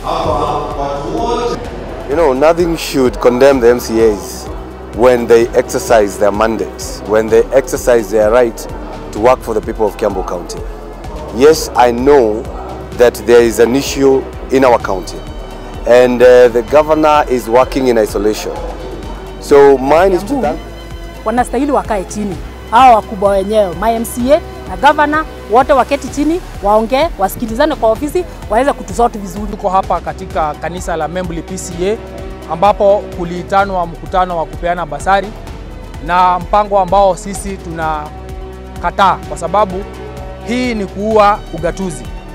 You know, nothing should condemn the MCAs when they exercise their mandates, when they exercise their right to work for the people of Kiambu County. Yes, I know that there is an issue in our county and uh, the governor is working in isolation. So mine is to thank wanastahili wakae chini, hao wakubwa wenyewe ma MCA na governor wote waketi chini, waongee, wasikilizane kwa ofisi, waweze kutusort vizuri. Tuko hapa katika kanisa la Membli PCA ambapo kuliitanwa mkutano wa kupeana basari na mpango ambao sisi tunakataa kwa sababu hii ni kuua ugatuzi.